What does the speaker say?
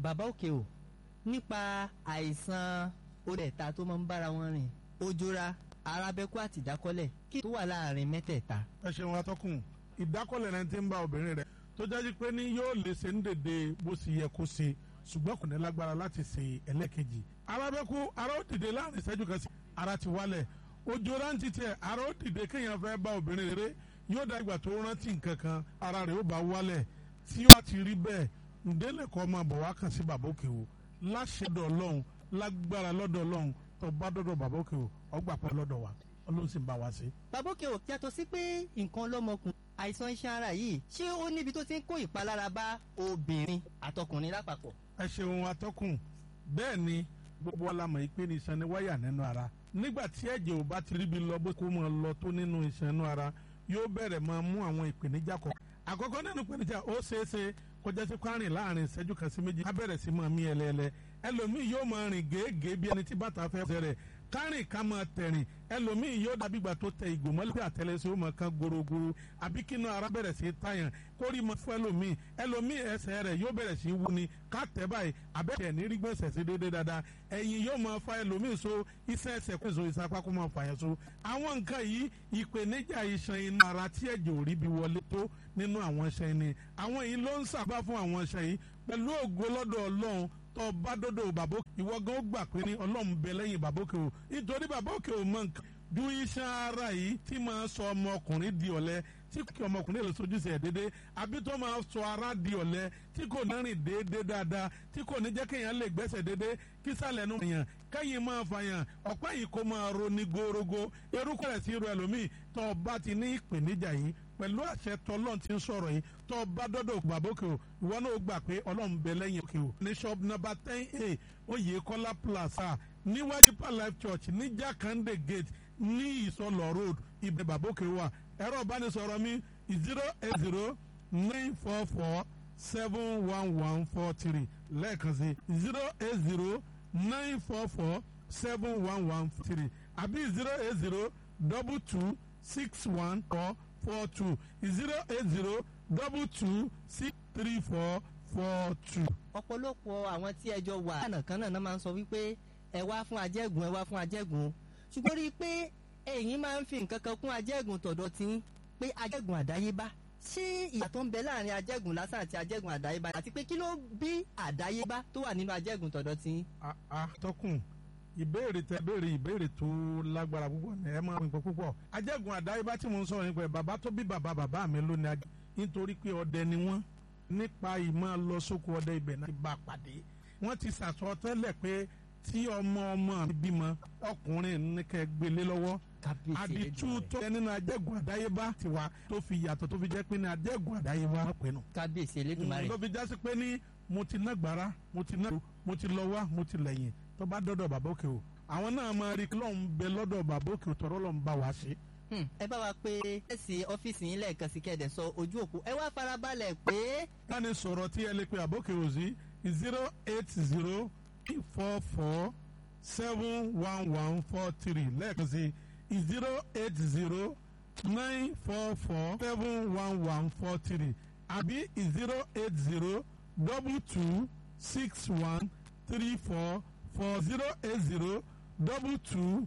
bàbá òkè o nípa àìsàn orí ẹ̀ta tó máa ń bára wọn rìn ojora arábẹ́kú àti ìdákọ́lẹ̀ kí tó wà láàrin mẹ́tẹ̀ẹ̀ta. ẹ ṣeun atọ́kùn ìdákọ́lẹ̀ náà ti ń bá obìnrin rẹ̀ tó jáde pé ní yóò lè ṣe ń dèdè bó ṣe yẹ kó ṣe ṣùgbọ́n kò ní lágbára láti ṣe ẹlẹ́kejì. arábẹ́kú ara ó dìde láàrin ìṣẹ́jú kan sí ara ti wálẹ̀ ojora ń titẹ̀ ara ó dìde kéèyàn fẹ́ bá obìnrin rere yóò dá ìgbà tó rántí nǹkan kan ara rẹ̀ ó bá wálẹ̀ tí ó ti rí bẹ́ẹ̀ ǹdẹ́lẹ̀kọ́ máa bọ̀ wá kàn sí bàbá òkè o láṣẹdọ̀ ọlọ́run lágbára lọ́dọ̀ ọlọ́run tó bá dọ́dọ̀ bàbá òkè o ọgbà pẹ́ lọ́dọ̀ wa ọlọ́run sì ń bá wa ṣe. bàbá òkè o yàtọ̀ sí pé nǹkan lọ́mọkùnrin àìsàn iṣan ara yìí ṣé ó níbi tó ti ń kó ìpalára bá obìnrin àtọkùnrin lápapọ̀. ẹ ṣeun atọ́kùn bẹ́ẹ̀ ni gbogbo wa la mọ̀ pé ní iṣan ni wáyà nínú ara nígbà tí ẹ̀jẹ̀ ò bá ti ríbi lọ bó kó mọ̀ lọ tó nínú iṣan inú ara yóò bẹ̀rẹ̀ máa mú àwọn ìpèníjà kọ̀ àkọ́kọ́ nínú ìpèníjà ó ṣeé ṣe kọjá sí kwárìn láàrin ìṣẹ́jú kan sí méjì á bẹ̀rẹ̀ sí máa mí ẹlẹ́ẹ̀lẹ́ ẹlòmíì yóò máa rìn gèégèé bí ẹni tí bàtà fẹ́ ṣe rẹ̀ kárìn ká máa tẹ̀rìn ẹlòmíì yóò dàbí ìgbà tó tẹ ìgò mọ́lẹ́ pé àtẹlẹsẹ̀ ó máa kan gorogoro àbí kínú ara bẹ̀rẹ̀ sí tàyàn kórì mọ́ fún ẹlòmíì ẹlòmíì ẹsẹ̀ rẹ̀ yóò bẹ̀rẹ̀ sí wú ni ká tẹ̀ báyìí abẹ́rẹ́ ní rí gbèsè sí déédéé dáadáa ẹ̀yìn yóò máa fa ẹlòmíì so iṣẹ́ ẹsẹ̀ kó so ìsapá kó máa fàyàn so àwọn nǹkan yìí ìpèníjà iṣan inú ara tí ẹ̀jẹ̀ ò rí bí wọlé tó nínú àwọn iṣan ni àwọn yìí ló ń sàbá fún àwọn iṣan yìí pẹ̀lú ògo lọ́dọ̀ ọlọ́run tó bá dọ́dọ̀ bàbá ìwọ gan ó gbà pé ní ọlọ́run bẹ lẹ́yìn bàbá òkè o nítorí bàbá òkè o mọ nǹkan ju iṣan ara yìí tí máa sọ ọmọkùnrin di ọ̀lẹ tí kí ọmọkùnrin lè sojú sí ẹ̀ déédéé àbí tó máa sọ ara di ọ̀lẹ tí kò ní rìn déédéé dáadáa tí kò ní jẹ́ kéèyàn lè gbẹ́sẹ̀ déédéé kí sàlẹ̀ nu yàn kẹ́yìn máa fàyàn ọ̀pá yìí kó máa ro ní gorogo erúkọ rẹ̀ sí irú ẹlòmíì tó bá ti ní ìpèníjà yìí pẹ̀lú àṣẹ tọ́lọ́n ti ń sọ̀rọ̀ yìí tó bá dọ́dọ̀ bàbókè o ìwọ náà gbà pé ọlọ́run bẹ lẹ́yìn òkè o ní shop number ten a Oyèkọ́lá plaza níwájú pa life church ní Jakande gate ní Ìsọlọ̀ road ibẹ̀ bàbókè wà ẹ̀rọ ìbánisọ̀rọ̀ mi zero eight zero nine four four seven one one four three lẹ́ẹ̀kan sí zero eight zero nine four four seven one one three àbí zero eight zero double two six one four four two zero eight zero double two six three four four two. ọ̀pọ̀lọpọ̀ àwọn tí ẹjọ́ wà lánàá kan náà máa ń sọ wípé ẹ wá fún ajẹ́gùn ẹ wá fún ajẹ́gùn ṣùgbọ́n rí i pé ẹ̀yin máa ń fi nǹkan kan kún ajẹ́gùn tọ̀dọ̀ tí pé ajẹ́gùn àdáyébá ṣé ìyàtọ̀ ń bẹ láàrin ajẹ́gùn lásán àti ajẹ́gùn àdáyébá àti pé kí ló bí àdáyébá tó wà nínú ajẹ́gùn tọ̀dọ̀ tí. àtọkùn ìbéèrè tẹ béèrè ìbéèrè tó lágbára púpọ̀ ní ẹ máa ń gbọ́ púpọ̀ ajẹ́gùn àdáyébá tí mo ń sọ̀rọ̀ nípa ẹ̀ bàbá tó bí bàbá bàbá mi ló ní ajẹ́ nítorí pé ọdẹ ni wọ́n nípa ìmọ̀ lọ sóko ọdẹ ibẹ̀ náà ti bá a pàdé wọ́n ti sàsọ tẹ́lẹ̀ pé tí ọmọ ọmọ mi bímọ ọkùnrin ní kẹ́ gbélé lọ́wọ́ àdìtú tó yẹ nínú ajẹ́gùn àdáyébá tiwa tó fi yàtọ̀ tó fi jẹ́ pé ní ajẹ́gùn àdáyébá wọ́n pè nù. kábíyèsí elédùnmarè. tó fi jásí pé ní mo ti ná gbàrà mo ti ná mo ti lọ wá mo ti lẹ́yìn tó bá dọ́dọ̀ bàbá òkè o àwọn náà máa rí lọ́n bẹ lọ́dọ̀ bàbá òkè o tọ́rọ́ lọ́n bá wa ṣe. ẹ bá wa pé ẹsì ọ́fíìsì yín lẹ́ẹ̀kan sí kẹ́ẹ̀dẹ̀ sọ ojú òpó ẹ wá farabalẹ̀ pé. láni sọ̀rọ̀ tí ẹ lè pe àbókè o sí zero eight zero four four seven one one four three lẹ́ẹ̀kan sí zero eight zero nine four four seven one one four three àbí zero eight zero double two six one three four four zero eight zero double two